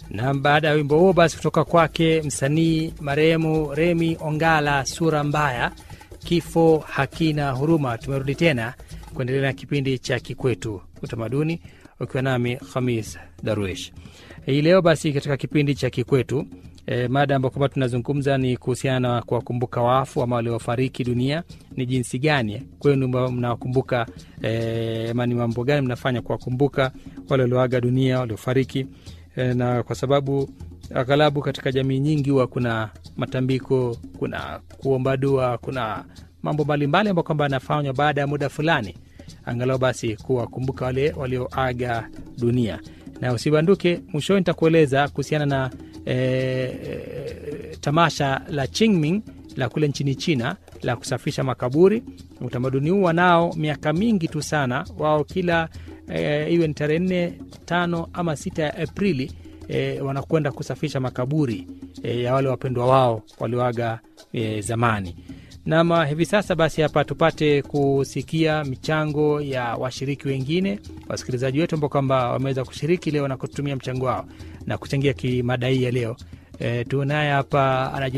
Na baada ya wimbo huo basi kutoka kwake msanii marehemu Remi Ongala, sura mbaya, kifo hakina huruma. Tumerudi tena kuendelea na kipindi cha Kikwetu Utamaduni, ukiwa nami Khamis Darwish hii leo. Basi katika kipindi cha Kikwetu e, mada ambayo kwamba tunazungumza ni kuhusiana na kuwakumbuka wafu ama waliofariki dunia. Ni jinsi gani kwenu mnawakumbuka e, ama ni mambo gani mnafanya kuwakumbuka wale walioaga dunia, waliofariki e, na kwa sababu aghalabu katika jamii nyingi huwa kuna matambiko, kuna kuomba dua, kuna mambo mbalimbali ambayo kwamba yanafanywa baada ya muda fulani, angalau basi kuwakumbuka wale walioaga dunia. Na usibanduke, mwishoni nitakueleza kuhusiana na e, e, tamasha la Qingming la kule nchini China la kusafisha makaburi. Utamaduni huu wanao miaka mingi tu sana, wao kila e, iwe ni tarehe nne, tano ama sita ya Aprili e, wanakwenda kusafisha makaburi e, ya wale wapendwa wao walioaga e, zamani. Nama hivi sasa basi, hapa tupate kusikia michango ya washiriki wengine, wasikilizaji wetu ambao kwamba wameweza kushiriki leo na kutumia mchango wao na kuchangia kimada hii ya leo. E, tunaye hapa